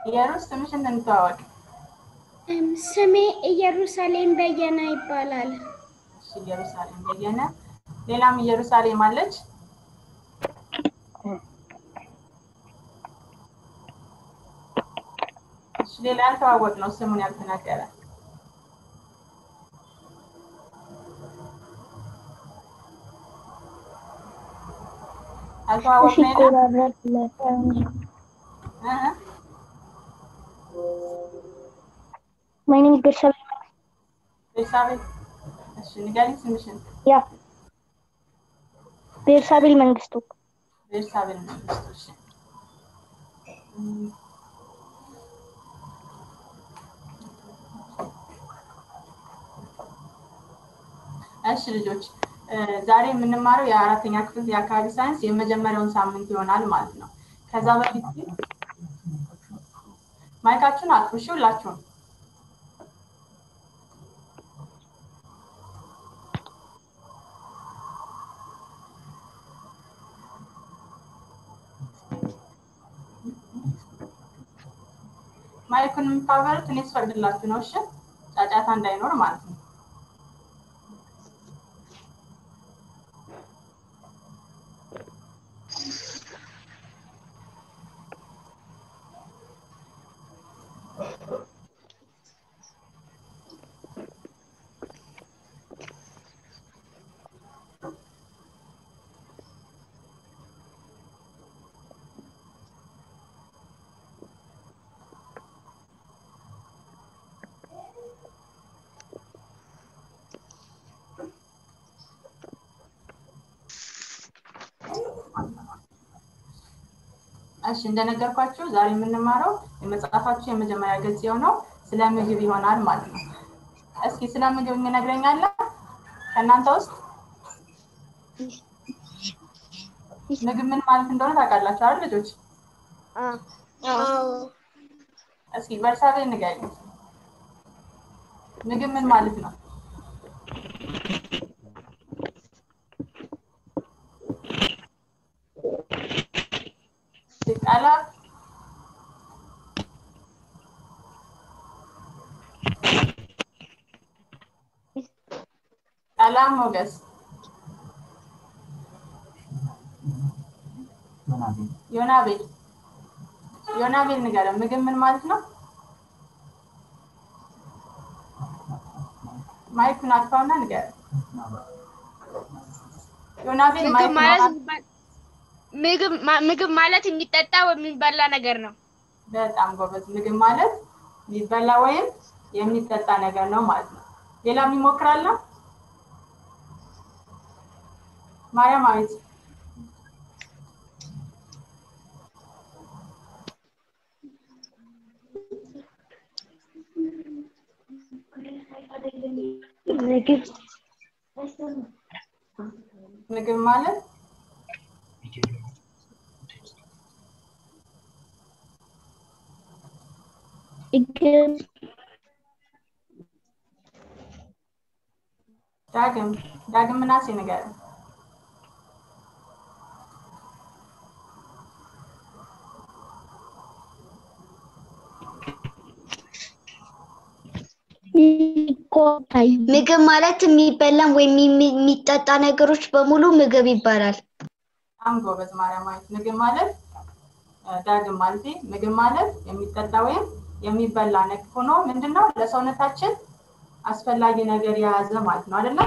ኢየሩስ ስምሽን እንተዋወቅ። እም፣ ስሜ ኢየሩሳሌም በየነ ይባላል። እሺ ኢየሩሳሌም በየነ። ሌላም ኢየሩሳሌም አለች። እሺ ሌላ ያልተዋወቅ ነው ስሙን ያልተናገረ ያልተዋወቅ ነው የለም? እ እ My name is Bersabel. ቤርሳቤ እሺ ንገሪኝ ስምሽን። Yeah. ቤርሳቤል መንግስቱ። ቤርሳቤል መንግስቱ። እሺ እም፣ እሺ ልጆች እ፣ ዛሬ የምንማረው የአራተኛ ክፍል የአካባቢ ሳይንስ የመጀመሪያውን ሳምንት ይሆናል ማለት ነው። ከዛ በፊት ግን ማይካችሁን አጥፉ እሺ ሁላችሁም። ማይኩን የምታበሩት እኔ ስፈቅድላችሁ ነው። እሺ ጫጫታ እንዳይኖር ማለት ነው። እሺ እንደነገርኳችሁ ዛሬ የምንማረው የመጽሐፋችሁ የመጀመሪያ ገጽ የሆነው ስለ ምግብ ይሆናል ማለት ነው። እስኪ ስለ ምግብ የሚነግረኝ አለ ከእናንተ ውስጥ? ምግብ ምን ማለት እንደሆነ ታውቃላችሁ አይደል ልጆች? እስኪ በርሳቤ ንገሪኝ። ምግብ ምን ማለት ነው? ቃላት ሰላም ሞገስ ዮናቤል ዮናቤል ንገረን ምግብ ምን ማለት ነው? ማይኩን አጥፋውና ንገረን። ዮናቤል ምግብ ማይክ ማለት ምግብ ማ- ምግብ ማለት የሚጠጣ ወይም የሚበላ ነገር ነው። በጣም ጎበዝ። ምግብ ማለት የሚበላ ወይም የሚጠጣ ነገር ነው ማለት ነው። ሌላ የሚሞክራል ነው? ማርያም አቤት። ምግብ ምግብ ማለት ምግብ ዳግም ዳግም ምናሴ ንገረን። ሚቆጣይ ምግብ ማለት የሚበላም ወይም የሚ- የሚጠጣ ነገሮች በሙሉ ምግብ ይባላል። በጣም ጎበዝ ማርያማዊት። ምግብ ማለት እ፣ ዳግም ማለቴ ምግብ ማለት የሚጠጣ ወይም የሚበላ ነገር ሆኖ ምንድነው ለሰውነታችን አስፈላጊ ነገር የያዘ ማለት ነው አይደለም?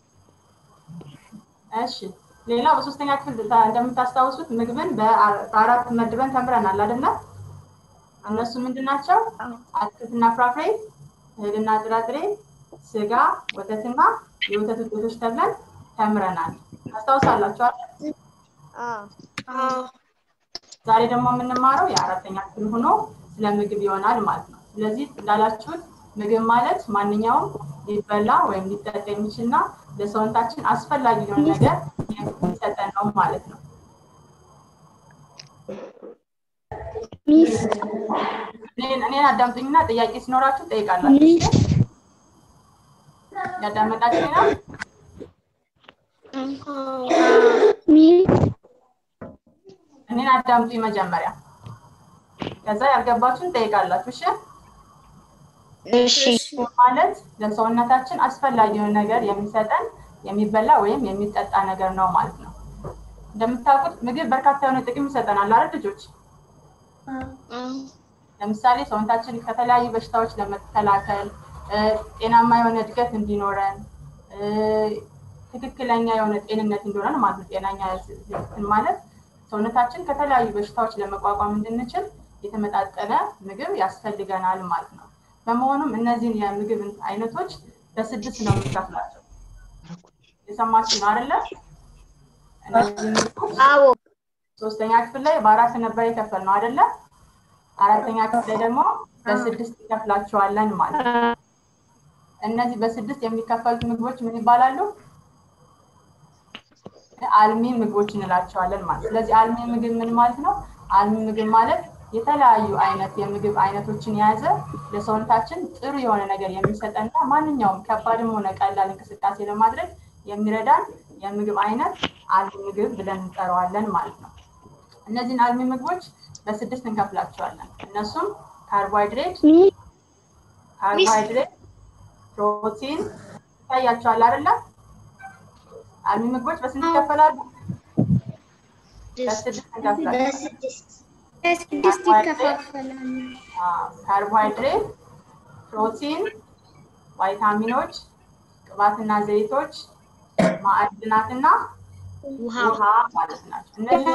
እሺ ሌላ በሶስተኛ ክፍል ታ- እንደምታስታውሱት ምግብን በአ- በአራት መድበን ተምረናል አይደለ? እነሱ ምንድን ናቸው? አትክልትና ፍራፍሬ፣ እህልና ጥራጥሬ፣ ስጋ፣ ወተትና የወተት ውጤቶች ተብለን ተምረናል። ታስታውሳላችሁ አይደል? ዛሬ ደግሞ የምንማረው የአራተኛ ክፍል ሆኖ ስለ ምግብ ይሆናል ማለት ነው። ስለዚህ እንዳላችሁት ምግብ ማለት ማንኛውም ሊበላ ወይም ሊጠጣ የሚችልና ለሰውነታችን አስፈላጊ የሆነ ነገር የሚሰጠን ነው ማለት ነው። ሚስ እኔን እኔን አዳምጡኝና ጥያቄ ሲኖራችሁ ጠይቃላችሁ። ሚስ ያዳመጣችሁ ነው? ሚስ እኔን አዳምጡኝ መጀመሪያ። ከዛ ያልገባችሁን ጠይቃላችሁ። እሺ እሺ ማለት ለሰውነታችን አስፈላጊ የሆነ ነገር የሚሰጠን የሚበላ ወይም የሚጠጣ ነገር ነው ማለት ነው። እንደምታውቁት ምግብ በርካታ የሆነ ጥቅም ይሰጠናል አይደል ልጆች? ለምሳሌ ሰውነታችን ከተለያዩ በሽታዎች ለመከላከል እ፣ ጤናማ የሆነ እድገት እንዲኖረን እ፣ ትክክለኛ የሆነ ጤንነት እንዲኖረን ማለት ነው። ጤናኛ እንትን ማለት ሰውነታችን ከተለያዩ በሽታዎች ለመቋቋም እንድንችል የተመጣጠነ ምግብ ያስፈልገናል ማለት ነው። በመሆኑም እነዚህን የምግብ አይነቶች በስድስት ነው የምንከፍላቸው። የሰማችሁ ነው አይደለ? እነዚህ ምግቦች አዎ ሶስተኛ ክፍል ላይ በአራት ነበር የከፈል ነው አይደለ? አራተኛ ክፍል ላይ ደግሞ በስድስት ይከፍላቸዋለን ማለት ነው። እነዚህ በስድስት የሚከፈሉት ምግቦች ምን ይባላሉ? አልሚ ምግቦች እንላቸዋለን ማለት ነው። ስለዚህ አልሚ ምግብ ምን ማለት ነው? አልሚ ምግብ ማለት የተለያዩ አይነት የምግብ አይነቶችን የያዘ ለሰውነታችን ጥሩ የሆነ ነገር የሚሰጠንና ማንኛውም ከባድም ሆነ ቀላል እንቅስቃሴ ለማድረግ የሚረዳን የምግብ አይነት አልሚ ምግብ ብለን እንጠራዋለን ማለት ነው። እነዚህን አልሚ ምግቦች በስድስት እንከፍላቸዋለን። እነሱም ካርቦሃይድሬት፣ ካርቦሃይድሬት፣ ፕሮቲን ይታያቸዋል አይደለ? አልሚ ምግቦች በስንት ይከፈላሉ? በስድስት እንከፍላለን። በስድስት በስድስት ይከፋፈላሉ። ካርቦሃይድሬት፣ ፕሮቲን፣ ቫይታሚኖች፣ ቅባትና ዘይቶች፣ ማዕድናትና ውሃ ማለት ናቸው። እነዚህ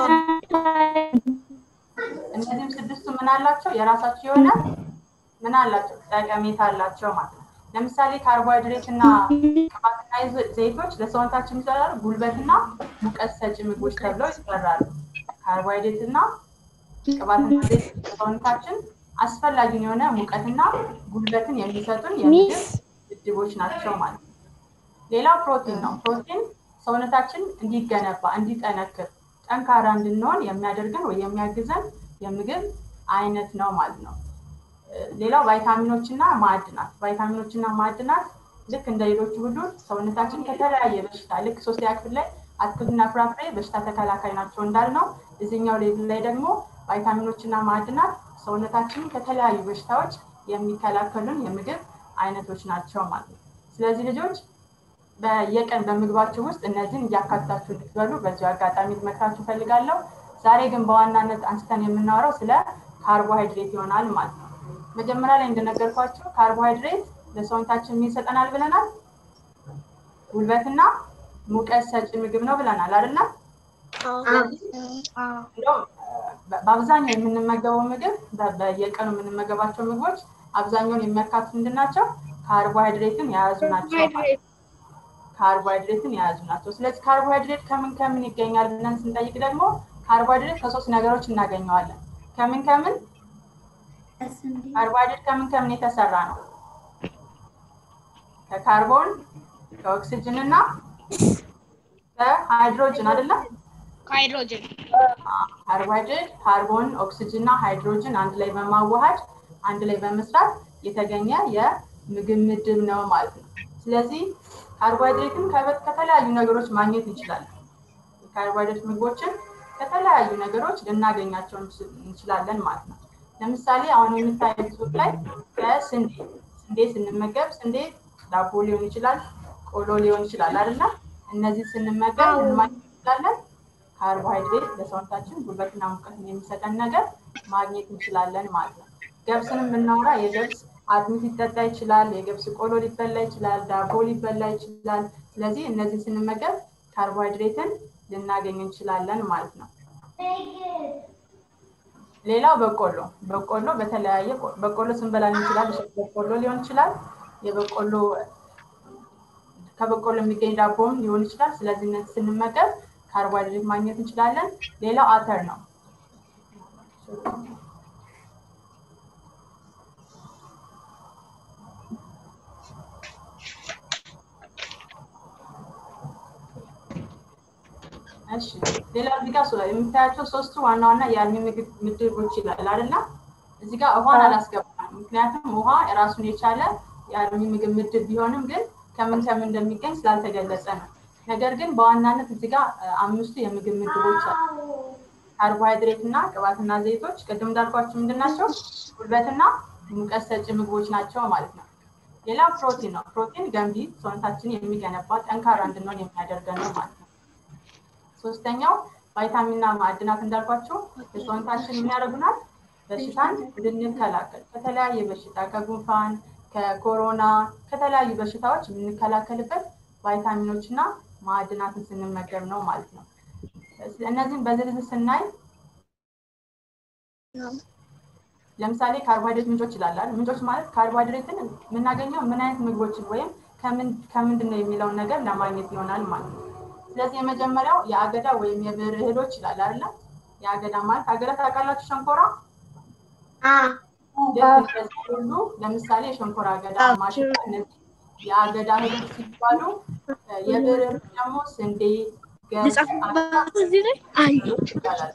እነዚህም ስድስቱ ምን አላቸው? የራሳቸው የሆነ ምን አላቸው? ጠቀሜታ አላቸው ማለት ነው። ለምሳሌ ካርቦሃይድሬት እና ቅባትና ይዘ- ዘይቶች ለሰውነታችን ይሰራሉ፣ ጉልበትና ሙቀት ሰጪ ምግቦች ተብለው ይሰራሉ። ካርቦሃይድሬት እና ቅባትና ዘይት ለሰውነታችን አስፈላጊውን የሆነ ሙቀትና ጉልበትን የሚሰጡን የምግብ ምድቦች ናቸው ማለት ነው። ሌላው ፕሮቲን ነው። ፕሮቲን ሰውነታችን እንዲገነባ እንዲጠነክር ጠንካራ እንድንሆን የሚያደርገን ወይ የሚያግዘን የምግብ አይነት ነው ማለት ነው። እ፣ ሌላው ቫይታሚኖች እና ማዕድናት ቫይታሚኖች እና ማዕድናት ልክ እንደ ሌሎቹ ሁሉ ሰውነታችን ከተለያየ በሽታ ልክ ሶስተኛ ክፍል ላይ አትክልትና ፍራፍሬ በሽታ ተከላካይ ናቸው እንዳልነው እዚህኛው ሌቭል ላይ ደግሞ ቫይታሚኖች እና ማዕድናት ሰውነታችንን ከተለያዩ በሽታዎች የሚከላከሉን የምግብ አይነቶች ናቸው ማለት ነው። ስለዚህ ልጆች በየቀን በምግባችሁ ውስጥ እነዚህን እያካትታችሁ እንድትበሉ በዚሁ አጋጣሚ ልመክራችሁ እፈልጋለሁ። ዛሬ ግን በዋናነት አንስተን የምናወራው ስለ ካርቦሃይድሬት ይሆናል ማለት ነው። መጀመሪያ ላይ እንደነገርኳችሁ ካርቦሃይድሬት ለሰውነታችን ምን ይሰጠናል ብለናል? ጉልበትና ሙቀት ሰጪ ምግብ ነው ብለናል አይደለም? እንደውም በ- በአብዛኛው የምንመገበው ምግብ በ- በየቀኑ የምንመገባቸው ምግቦች አብዛኛውን የሚያካትቱ ምንድን ናቸው? ካርቦሃይድሬትን የያዙ ናቸው ማለት ነው። ካርቦሃይድሬትን የያዙ ናቸው። ስለዚህ ካርቦሃይድሬት ከምን ከምን ይገኛል ብለን ስንጠይቅ ደግሞ ካርቦሃይድሬት ከሶስት ነገሮች እናገኘዋለን። ከምን ከምን? ካርቦሃይድሬት ከምን ከምን የተሰራ ነው? ከካርቦን፣ ከኦክሲጅን እና ከሃይድሮጅን አይደለም? ሃይድሮጅን ካርቦሃይድሬት ካርቦን፣ ኦክሲጅን እና ሃይድሮጅን አንድ ላይ በማዋሃድ አንድ ላይ በመስራት የተገኘ የምግብ ምድብ ነው ማለት ነው። ስለዚህ ካርቦሃይድሬትን ከበት ከተለያዩ ነገሮች ማግኘት እንችላለን። የካርቦሃይድሬት ምግቦችን ከተለያዩ ነገሮች ልናገኛቸው እንችል- እንችላለን ማለት ነው። ለምሳሌ አሁን የምታዩት ጽሑፍ ላይ ከስንዴ ስንዴ ስንመገብ ስንዴ ዳቦ ሊሆን ይችላል፣ ቆሎ ሊሆን ይችላል አይደለ? እነዚህ ስንመገብ ምን ማግኘት እንችላለን? ካርቦሃይድሬት ለሰውነታችን ጉልበትና ሙቀትን የሚሰጠን ነገር ማግኘት እንችላለን ማለት ነው። ገብስንም ብናወራ የገብስ አጥሚት ሊጠጣ ይችላል፣ የገብስ ቆሎ ሊበላ ይችላል፣ ዳቦ ሊበላ ይችላል። ስለዚህ እነዚህ ስንመገብ ካርቦሃይድሬትን ልናገኝ እንችላለን ማለት ነው። ሌላው በቆሎ በቆሎ በተለያየ ቆ- በቆሎ ስንበላ እንችላል። እሸት በቆሎ ሊሆን ይችላል። የበቆሎ ከበቆሎ የሚገኝ ዳቦም ሊሆን ይችላል። ስለዚህ እነዚህ ስንመገብ ካርቦሃይድሬት ማግኘት እንችላለን። ሌላው አተር ነው። እሺ ሌላው እዚህ ጋር ሶ- የምታያቸው ሶስቱ ዋና ዋና የአልሚ ምግብ ምድቦች ይላል አይደለ? እዚህ ጋር ውሃን አላስገባም። ምክንያቱም ውሃ ራሱን የቻለ የአልሚ ምግብ ምድብ ቢሆንም ግን ከምን ከምን እንደሚገኝ ስላልተገለጸ ነው። ነገር ግን በዋናነት እዚህ ጋር እ፣ አምስቱ የምግብ ምድቦች አሉ። ካርቦሃይድሬት እና ቅባትና ዘይቶች ቅድም እንዳልኳቸው ምንድን ናቸው? ጉልበትና ሙቀት ሰጪ ምግቦች ናቸው ማለት ነው። ሌላ ፕሮቲን ነው። ፕሮቲን ገንቢ፣ ሰውነታችንን የሚገነባ ጠንካራ እንድንሆን የሚያደርገን ነው ማለት ነው። ሶስተኛው ቫይታሚንና ማዕድናት እንዳልኳቸው የሰውነታችን የሚያደርጉናል በሽታን እንድንከላከል ከተለያየ በሽታ ከጉንፋን፣ ከኮሮና፣ ከተለያዩ በሽታዎች የምንከላከልበት ቫይታሚኖች እና ማዕድናትን ስንመገብ ነው ማለት ነው። እነዚህን በዝርዝር ስናይ ለምሳሌ ካርቦሃይድሬት ምንጮች ይላላል። ምንጮች ማለት ካርቦሃይድሬትን የምናገኘው ምን አይነት ምግቦችን ወይም ከምንድን ነው የሚለውን ነገር ለማግኘት ይሆናል ማለት ነው። ስለዚህ የመጀመሪያው የአገዳ ወይም የብር እህሎች ይላል አይደለ? የአገዳ ማለት አገዳ ታውቃላችሁ? ሸንኮራ ሁሉ ለምሳሌ የሸንኮራ አገዳ፣ ማሽላ እነዚህ የአገዳ እህሎች ሲባሉ የብር እህሎች ደግሞ ስንዴ፣ ገብስ፣ ይባላል።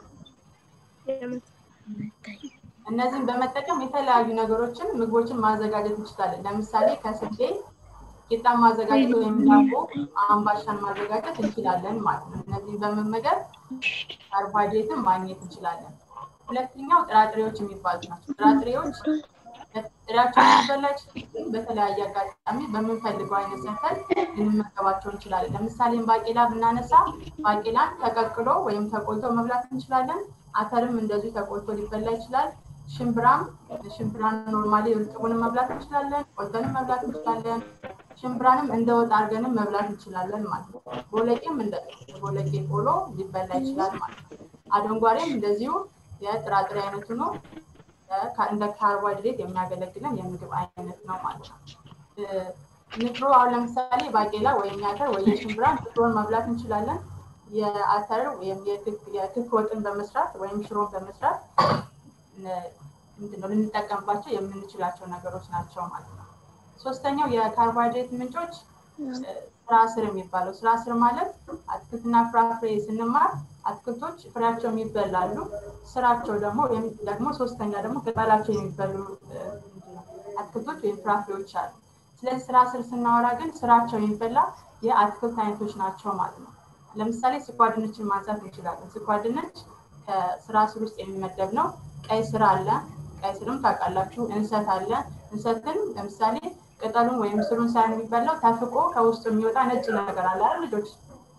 እነዚህን በመጠቀም የተለያዩ ነገሮችን ምግቦችን ማዘጋጀት እንችላለን። ለምሳሌ ከስንዴ ቂጣ ማዘጋጀት ወይም ዳቦ አምባሻን ማዘጋጀት እንችላለን ማለት ነው። እነዚህን በመመገብ ካርቦሃይድሬትን ማግኘት እንችላለን። ሁለተኛው ጥራጥሬዎች የሚባሉት ናቸው። ጥራጥሬዎች ጥሬያቸው ሊበላ ይችላል። በተለያየ አጋጣሚ በምንፈልገው አይነት ሰርተን ልንመገባቸው እንችላለን። ለምሳሌ ባቄላ ብናነሳ ባቄላን ተቀቅሎ ወይም ተቆልቶ መብላት እንችላለን። አተርም እንደዚሁ ተቆልቶ ሊበላ ይችላል። ሽምብራም ሽምብራን ኖርማሊ እርጥቡንም መብላት እንችላለን፣ ቆልተንም መብላት እንችላለን። ሽምብራንም እንደ ወጥ አድርገንም መብላት እንችላለን ማለት ነው። ቦለቄም እንደ ቦለቄ ቆሎ ሊበላ ይችላል ማለት ነው። አደንጓሬም እንደዚሁ የጥራጥሬ አይነቱ ነው። እንደ ካርቦሃይድሬት የሚያገለግለን የምግብ አይነት ነው ማለት ነው። ንፍሮ አሁን ለምሳሌ ባቄላ ወይም የአተር ወይ የሽምብራ ንፍሮን መብላት እንችላለን። የአተር ወይም የክክ ወጥን በመስራት ወይም ሽሮን በመስራት ምንድነው ልንጠቀምባቸው የምንችላቸው ነገሮች ናቸው ማለት ነው። ሶስተኛው የካርቦሃይድሬት ምንጮች ስራ ስር የሚባለው ስራ ስር ማለት አትክልትና ፍራፍሬ ስንማር አትክልቶች ፍሬያቸው የሚበላሉ፣ ስራቸው ደግሞ ደግሞ ሶስተኛ ደግሞ ቅጠላቸው የሚበሉ አትክልቶች ወይም ፍራፍሬዎች አሉ። ስለዚህ ስራ ስር ስናወራ ግን ስራቸው የሚበላ የአትክልት አይነቶች ናቸው ማለት ነው። ለምሳሌ ስኳር ድንችን ማንሳት እንችላለን። ስኳር ድንች ከስራ ስር ውስጥ የሚመደብ ነው። ቀይ ስር አለ። ቀይ ስርም ታውቃላችሁ። እንሰት አለ። እንሰትን ለምሳሌ ቅጠሉን ወይም ስሩን ሳይሆን የሚበላው ተፍቆ ከውስጡ የሚወጣ ነጭ ነገር አለ አይደል ልጆች?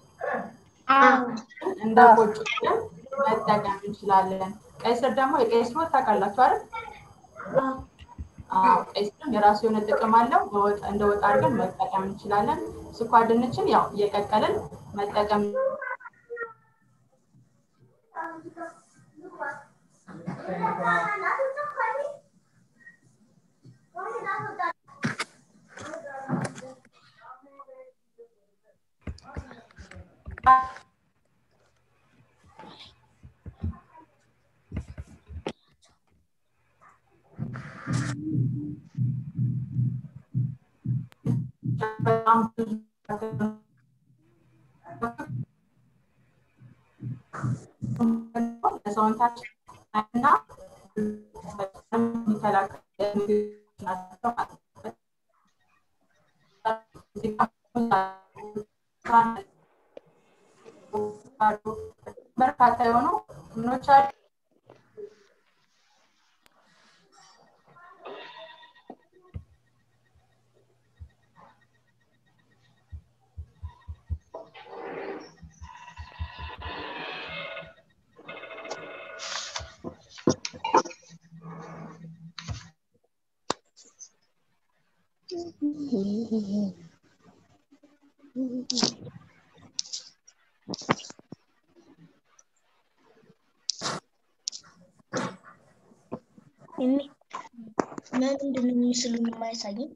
እንደ ቆጮ መጠቀም እንችላለን። ቀይ ስር ደግሞ የቀይ ስር ወጥ ታውቃላችሁ አይደል? ቀይ ስርም የራሱ የሆነ ጥቅም አለው። እንደ ወጥ አድርገን መጠቀም እንችላለን። ስኳር ድንችን ያው እየቀቀልን መጠቀም በጣም ብዙ ለሰውነታችን እና የሚከላከል ናቸው በርካታ የሆኑ ምኖች አሉ። ለምንድን ነው ምስሉን የማያሳየኝ?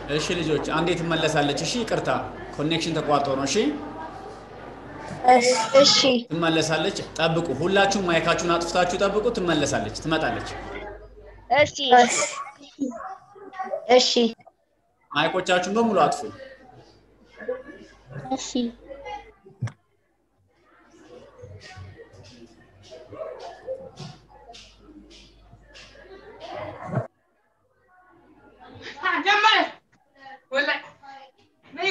እሺ ልጆች አንዴ ትመለሳለች። እሺ ይቅርታ ኮኔክሽን ተቋርጦ ነው። እሺ እሺ ትመለሳለች። ጠብቁ። ሁላችሁም ማይካችሁን አጥፍታችሁ ጠብቁ። ትመለሳለች፣ ትመጣለች። እሺ እሺ ማይኮቻችሁን በሙሉ አጥፉ። እሺ ጀመረ ወላሂ ነዩ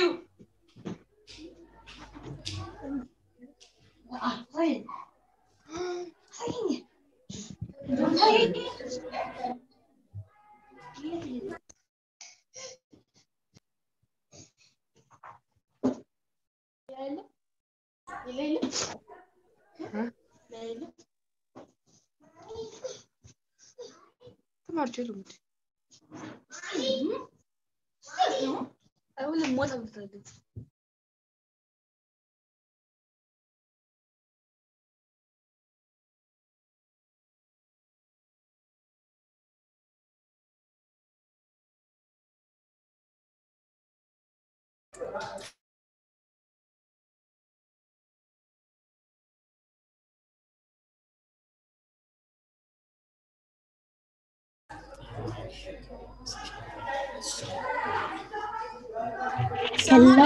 ሄሎ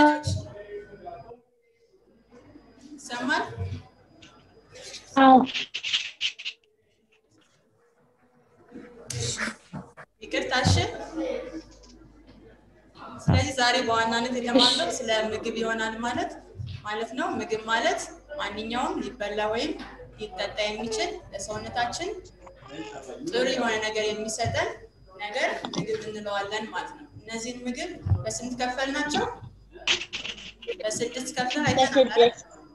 ይሰማል? አዎ ይቅርታ እሺ። ስለዚህ ዛሬ በዋናነት የተማርነው ስለ ምግብ ይሆናል ማለት ማለት ነው። ምግብ ማለት ማንኛውም ሊበላ ወይም ሊጠጣ የሚችል ለሰውነታችን ጥሩ የሆነ ነገር የሚሰጠን ነገር ምግብ እንለዋለን ማለት ነው። እነዚህን ምግብ በስንት ከፈል ናቸው? በስድስት ከፍለን አይተናል አይደል?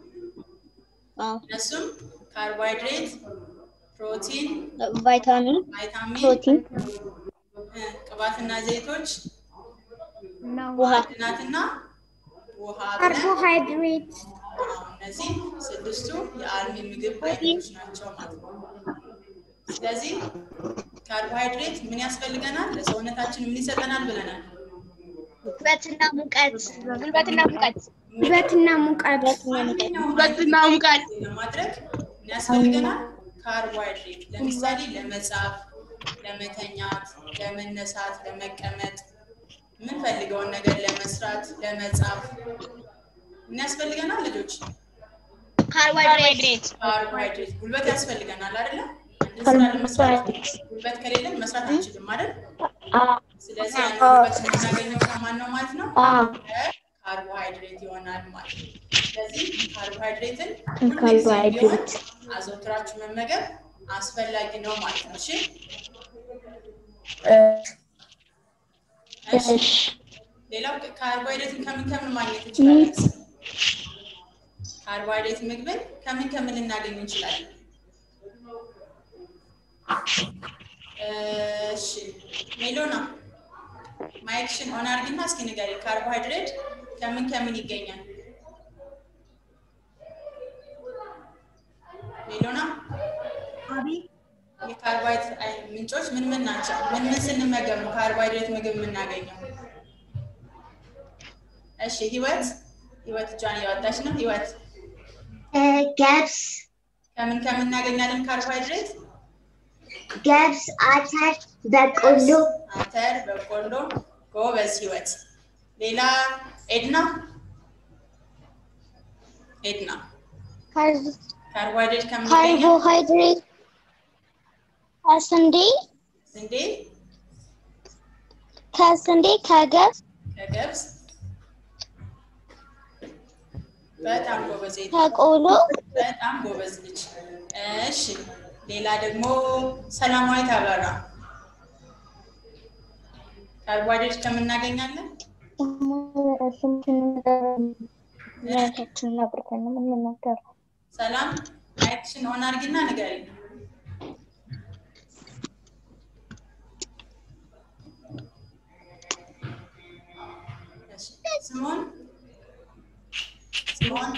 እነሱም ካርቦሃይድሬት፣ ፕሮቲን፣ ቫይታሚን ቫይታሚን፣ ፕሮቲን እ፣ ቅባትና ዘይቶች፣ ውሃ ማዕድናትና ውሃ ብለን ካርቦሃይድሬት እነዚህ ስድስቱ የአልሚ ምግብ አይነቶች ናቸው ማለት ነው። ስለዚህ ካርቦሃይድሬት ምን ያስፈልገናል? ለሰውነታችን ምን ይሰጠናል ብለናል? ጉልበትና ሙቀት ጉልበትና ሙቀት ውበትና ሙቀት ማንኛውም ጉልበትና ሙቀት ለማድረግ ምን ያስፈልገናል? ካርቦሃይድሬት ለምሳሌ ለመጻፍ፣ ለመተኛት፣ ለመነሳት፣ ለመቀመጥ የምንፈልገውን ነገር ለመስራት፣ ለመጻፍ ምን ያስፈልገናል ልጆች? ካርቦሃይድሬት ካርቦሃይድሬት ጉልበት ያስፈልገናል አይደለ? አንድን ስራ ለመስራት ጉልበት ከሌለን መስራት አንችልም አይደል? ስለዚህ ያን ጉልበት የምናገኘው ከማን ነው ማለት ነው? ካርቦሃይድሬት ይሆናል ማለት ነው። ስለዚህ ካርቦሃይድሬትን ሁልጊዜም ቢሆን አዘውትራችሁ መመገብ አስፈላጊ ነው ማለት ነው። እሺ እሺ። ሌላው ካርቦሃይድሬትን ከምን ከምን ማግኘት እንችላለን? ካርቦሃይድሬት ምግብን ከምን ከምን ልናገኝ እንችላለን? እሺ ሜሎና ማይክሽን ኦን አድርጊና እስኪ ንገሪ፣ ካርቦሃይድሬት ከምን ከምን ይገኛል? ሜሎና የካርቦሃይድሬት አይ- ምንጮች ምን ምን ናቸው? ምን ምን ስንመገብ ነው ካርቦሃይድሬት ምግብ የምናገኘው? እሺ ህይወት ህይወት እጇን እያወጣች ነው። ህይወት ገብስ ከምን ከምን እናገኛለን ካርቦሃይድሬት? ገብስ አተር በቆሎ አተር፣ በቆሎ። ጎበዝ ህይወት። ሌላ ኤድና ኤድና ካርቦሃይድሬት ከምን ይገኛል? ካርቦሃይድሬት ከስንዴ ስንዴ፣ ከስንዴ ከገብስ ከገብስ። በጣም ጎበዝ ኤድና። ከቆሎ በጣም ጎበዝ ልጅ። እሺ ሌላ ደግሞ ሰላማዊት አበራ ካርቦሃይድሬት ከምን እናገኛለን? ሰላም ማይክሽን ኦን አድርጊና ንገሪኝ። እሺ፣ ስምኦን ስምኦን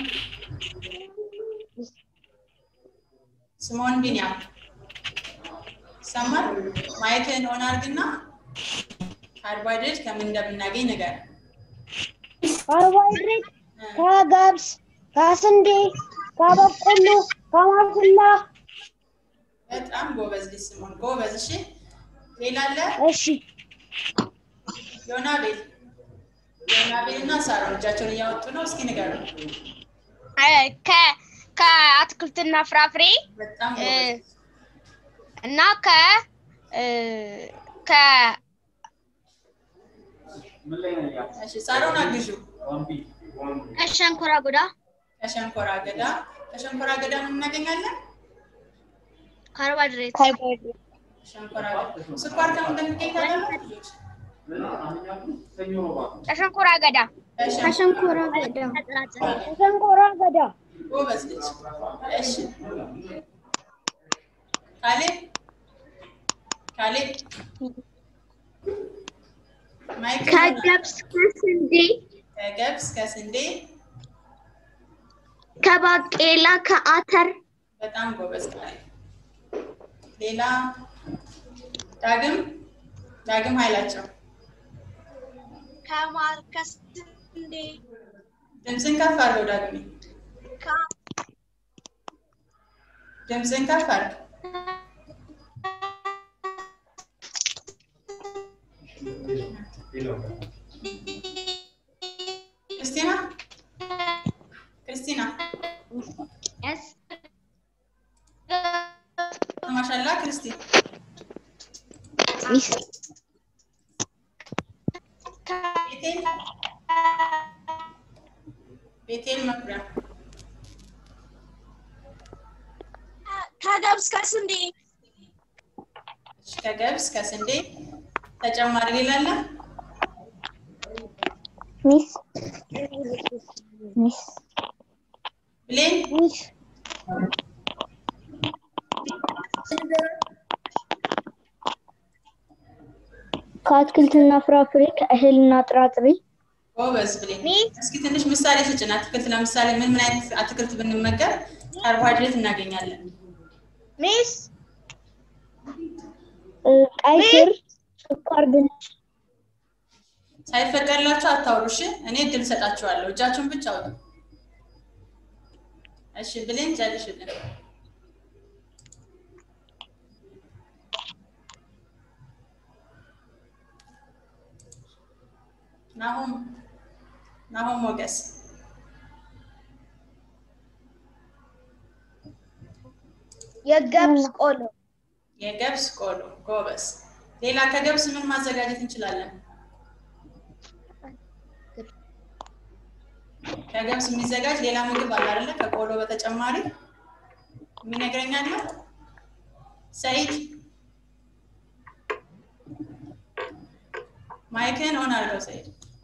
ስምኦን ቢኒያም ይሰማል? ማይክህን ኦን አድርግና ካርቦሃይድሬት ከምን እንደምናገኝ ነገር ካርቦሃይድሬት ከገብስ፣ ከስንዴ፣ ከበቆሎ፣ ከማሽላ። በጣም ጎበዝ ልጅ ስምኦን ጎበዝ። እሺ ሌላ አለ? እሺ ዮናቤል ዮናቤል እና ሳሮን እጃቸውን እያወጡ ነው። እስኪ ንገሩ። ከ ከአትክልትና ፍራፍሬ በጣም እ፣ ጎበዝ። እና ከ እ፣ ከ እሺ ሳሮን አግዡ። ከሸንኮራ አገዳ ከሸንኮራ አገዳ ከሸንኮራ አገዳ ምን እናገኛለን? ካርቦሃይድሬት ሸንኮራ አገዳ። ስኳር ከምን እንደሚገኝ ታውቃላችሁ ልጆች? ከሸንኮራ አገዳ ከሸንኮራ ከሸንኮራ አገዳ ከሸንኮራ አገዳ። ጎበዝ ልጅ። እሺ ካሌብ ካሌብ ማይክ ከገብስ ከስንዴ ከገብስ ከስንዴ ከባቄላ ከአተር በጣም ጎበዝ ካሌብ። ሌላ ዳግም ዳግም ኃይላቸው ከማር ከስንዴ ድምፅን ከፍ አድርገው ዳግሜ ድምፅን ከፍ አድርገው ክርስቲና ክርስቲና ማሻላ ክርስቲ ሚስ ቤቴል ቤቴል መኩሪያ ከገብስ ከስንዴ እሺ፣ ከገብስ ከስንዴ ተጨማሪ ሌላ አለ? ሚስ ሚስ ብሌን ሚስ ከአትክልትና ፍራፍሬ ከእህልና ጥራጥሬ ጎበዝ ብሌን። እስኪ ትንሽ ምሳሌ ስጭን። አትክልት ለምሳሌ ምን ምን አይነት አትክልት ብንመገብ ካርቦሃይድሬት እናገኛለን? ሚስ እ፣ ቀይ ስር፣ ስኳር ድንች፣ ሳይፈቀድላችሁ አታውሩ። እሺ፣ እኔ እድል ሰጣችኋለሁ። እጃችሁን ብቻ አውጡ። እሺ፣ ብሌን ጨርሽልን። ናሆም ናሆም ሞገስ የገብስ ቆሎ የገብስ ቆሎ ጎበዝ። ሌላ ከገብስ ምን ማዘጋጀት እንችላለን? ከገብስ የሚዘጋጅ ሌላ ምግብ አለ አይደለ? ከቆሎ በተጨማሪ የሚነግረኛለ? ሰይድ ማይክን ኦን አድርገው ሰይድ።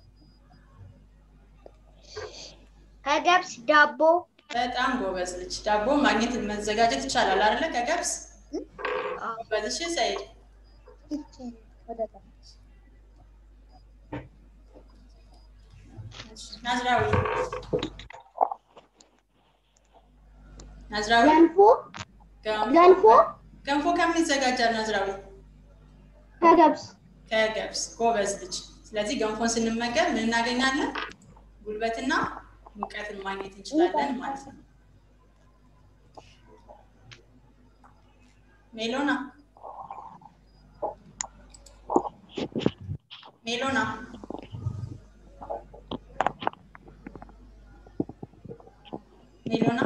ከገብስ ዳቦ በጣም ጎበዝ ልጅ። ዳቦ ማግኘት መዘጋጀት ይቻላል አይደለ? ከገብስ ጎበዝ። እሺ ሰይድ ናዝራዊ ናዝራዊ ገንፎ ገንፎ ገንፎ ገንፎ ከምን ይዘጋጃል? ናዝራዊ ከገብስ ከገብስ ጎበዝ ልጅ። ስለዚህ ገንፎን ስንመገብ ምን እናገኛለን? ጉልበትና ሙቀትን ማግኘት እንችላለን ማለት ነው። ሜሎና ሜሎና ሜሎና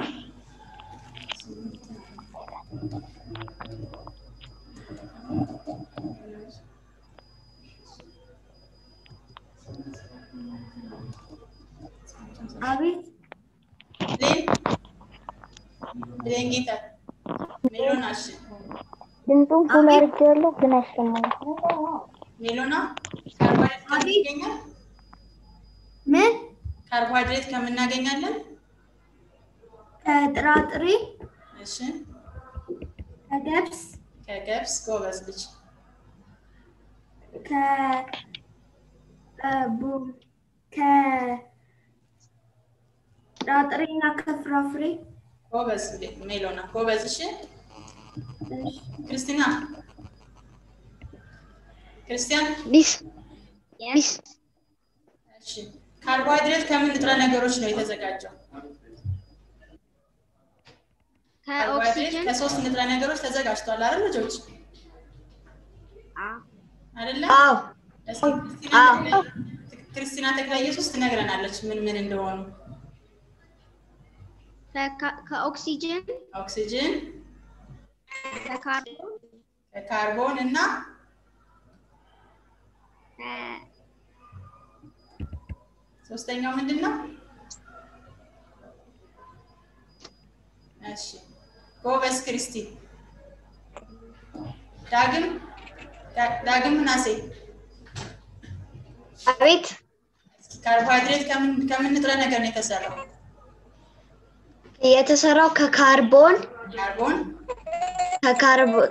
አቤት ብሌን ብሌን ጌታ ሜሎና እሺ ድምፁን ፉል አድርጌዋለሁ ግን አይሰማም። ሜሎና ካርቦሃይድሬት ከምን ይገኛል? ምን ካርቦሃይድሬት ከምን እናገኛለን? ከጥራጥሬ እሺ ከገብስ ከገብስ ጎበዝ ልጅ። ከ እ፣ ቡ- ከጥራጥሬና ከፍራፍሬ ጎበዝ ብሌን ሜሎና ጎበዝ። እሺ ክርስቲና ክርስቲያን ሚስ ሚስ እሺ ካርቦሃይድሬት ከምን ንጥረ ነገሮች ነው የተዘጋጀው? ካርቦሃይድሬት ከኦክሲጅን ከሶስት ንጥረ ነገሮች ተዘጋጅቷል አይደል ልጆች? አይደለ? አዎ እስኪ ክርስቲና አዎ። ተክለ- ክርስቲና ተክለ ኢየሱስ ትነግረናለች ምን ምን እንደሆኑ። ከካ- ከኦክሲጅን ኦክሲጅን፣ ከካርቦን ከካርቦን እና ከ- ሶስተኛው ምንድን ነው? እሺ ጎበዝ ክርስቲ። ዳግም ዳ- ዳግም ምናሴ አቤት እስኪ ካርቦሃይድሬት ከምን ከምን ንጥረ ነገር ነው የተሰራው? የተሰራው ከካርቦን ካርቦን፣ ከካርቦ-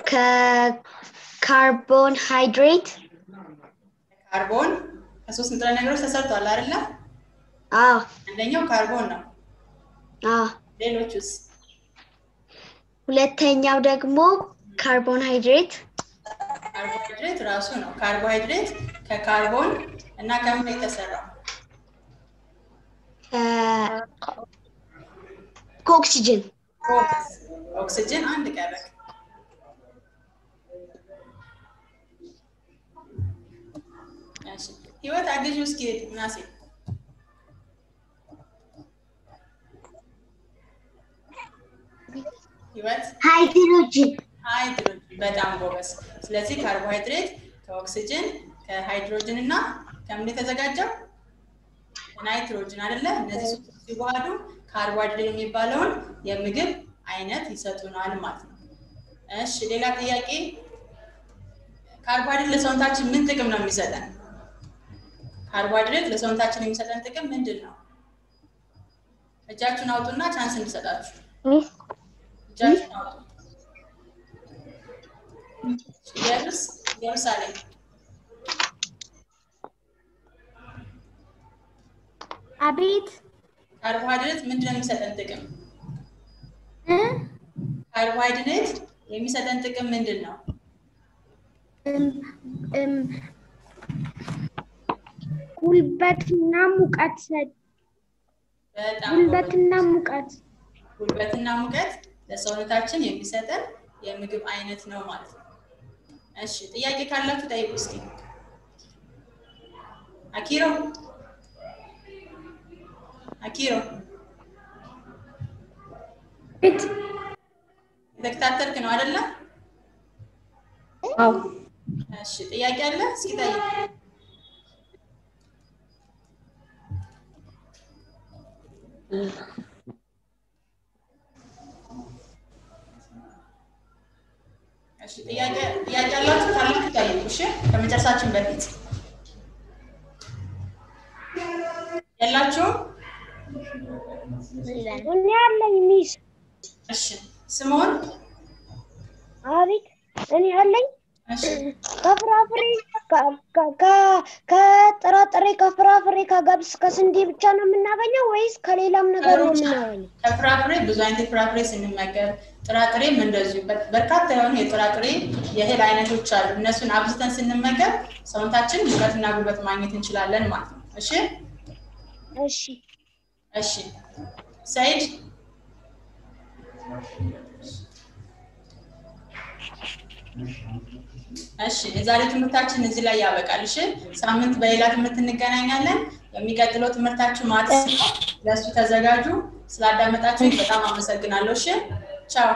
ከካርቦን ሃይድሬት ካርቦን ከሶስት ንጥረ ነገሮች ተሰርቷል አይደለ? አዎ አንደኛው ካርቦን ነው። አዎ ሌሎቹስ? ሁለተኛው ደግሞ ካርቦን ሃይድሬት ካርቦሃይድሬት ራሱ ነው። ካርቦሃይድሬት ከካርቦን እና ከምን ነው የተሰራው? ከ- ከኦክሲጅን ጎበዝ። ኦክሲጅን አንድ ቀረ። እሺ ህይወት አግዢው እስኪ ምናሴ ህይወት ሃይድሮጅን ሃይድሮጅን በጣም ጎበዝ። ስለዚህ ካርቦሃይድሬት ከኦክሲጅን ከሃይድሮጅን እና ከምን የተዘጋጀው ናይትሮጅን አይደለ? እነዚህ ሶስቱ ሲዋሃዱ ካርቦሃይድሬት የሚባለውን የምግብ አይነት ይሰጡናል ማለት ነው። እሺ ሌላ ጥያቄ፣ ካርቦሃይድሬት ለሰውነታችን ምን ጥቅም ነው የሚሰጠን? ካርቦሃይድሬት ለሰውነታችን የሚሰጠን ጥቅም ምንድን ነው? እጃችሁን አውጡና ቻንስ እንድሰጣችሁ። ሚስ እጃችሁን አውጡ። ኢየሩስ ኢየሩሳሌም አቤት ካርቦሃይድሬት ምንድን ነው የሚሰጠን ጥቅም? እ? ካርቦሃይድሬት የሚሰጠን ጥቅም ምንድን ነው? እም እም ጉልበትና ሙቀት ሰጥ በጣም ጉልበትና ሙቀት ጉልበትና ሙቀት ለሰውነታችን የሚሰጠን የምግብ አይነት ነው ማለት ነው። እሺ ጥያቄ ካላችሁ ጠይቁ እስኪ። አኪሮ አኪሮ ቤት የተከታተልክ ነው አይደለ? አዎ እሺ ጥያቄ አለ? እስኪ ጠይቅ። እሺ ጥያቄ ጥያቄ አላችሁ ካላችሁ ጠይቁ። እሺ ከመጨረሳችን በፊት የላችሁም? እኔ አለኝ ሚስ እሺ ስምኦን አቤት እኔ አለኝ እሺ ከፍራፍሬ ከ- ከ- ከ- ከጥራጥሬ ከፍራፍሬ ከገብስ ከስንዴ ብቻ ነው የምናገኘው ወይስ ከሌላም ነገር ነው ከሩጫ የምናገኘው? ከፍራፍሬ ብዙ አይነት የፍራፍሬ ስንመገብ ጥራጥሬም እንደዚሁ በ- በርካታ የሆኑ የጥራጥሬ የእህል አይነቶች አሉ። እነሱን አብዝተን ስንመገብ ሰውነታችን ሙቀትና ጉልበት ማግኘት እንችላለን ማለት ነው። እሺ እሺ እሺ ሰይድ እሺ የዛሬ ትምህርታችን እዚህ ላይ ያበቃል። እሺ ሳምንት በሌላ ትምህርት እንገናኛለን። የሚቀጥለው ትምህርታችሁ ማትስ ነው። ለእሱ ተዘጋጁ። ስላዳመጣችሁ በጣም አመሰግናለሁ። እሺ ቻው።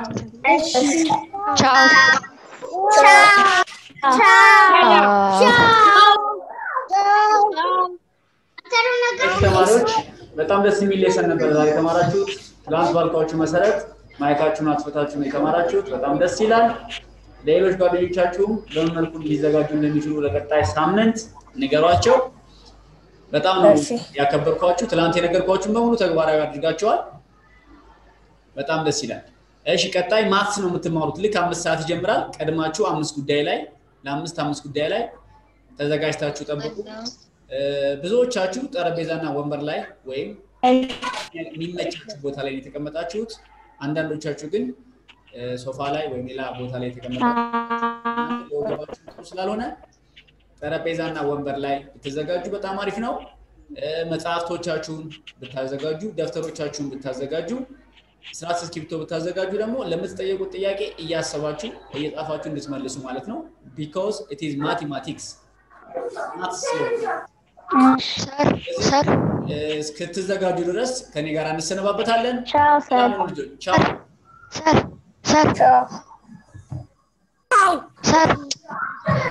እሺ ተማሪዎች በጣም ደስ የሚል ሌሰን ነበር ዛሬ የተማራችሁት። ትላንት ባልኳችሁ መሰረት ማይካችሁን አጥፍታችሁ ነው የተማራችሁት። በጣም ደስ ይላል። ሌሎች ጓደኞቻችሁም በምን መልኩ ሊዘጋጁ እንደሚችሉ ለቀጣይ ሳምንት ንገሯቸው። በጣም ነው ያከበርኳችሁ። ትላንት የነገርኳችሁን በሙሉ ተግባራዊ አድርጋችኋል። በጣም ደስ ይላል። እሺ ቀጣይ ማትስ ነው የምትማሩት። ልክ አምስት ሰዓት ይጀምራል። ቀድማችሁ አምስት ጉዳይ ላይ ለአምስት አምስት ጉዳይ ላይ ተዘጋጅታችሁ ጠብቁ። እ፣ ብዙዎቻችሁ ጠረጴዛና ወንበር ላይ ወይም የሚመቻችሁ ቦታ ላይ ነው የተቀመጣችሁት። አንዳንዶቻችሁ ግን እ፣ ሶፋ ላይ ወይም ሌላ ቦታ ላይ የተቀመጣችሁት ለወገባችሁ ጥሩ ስላልሆነ ጠረጴዛና ወንበር ላይ ብትዘጋጁ በጣም አሪፍ ነው። እ፣ መጽሐፍቶቻችሁን ብታዘጋጁ፣ ደብተሮቻችሁን ብታዘጋጁ፣ ስርዓት እስክሪብቶ ብታዘጋጁ ደግሞ ለምትጠየቁት ጥያቄ እያሰባችሁ እየጻፋችሁ እንድትመልሱ ማለት ነው። ቢኮዝ ኢት ኢዝ ማቴማቲክስ ሰር ሰር እስክትዘጋጁ ድረስ ከኔ ጋር እንሰነባበታለን። ቻው ሰር ሰላም ሁኑ ልጆች። ቻው። ሰር ሰር ሰር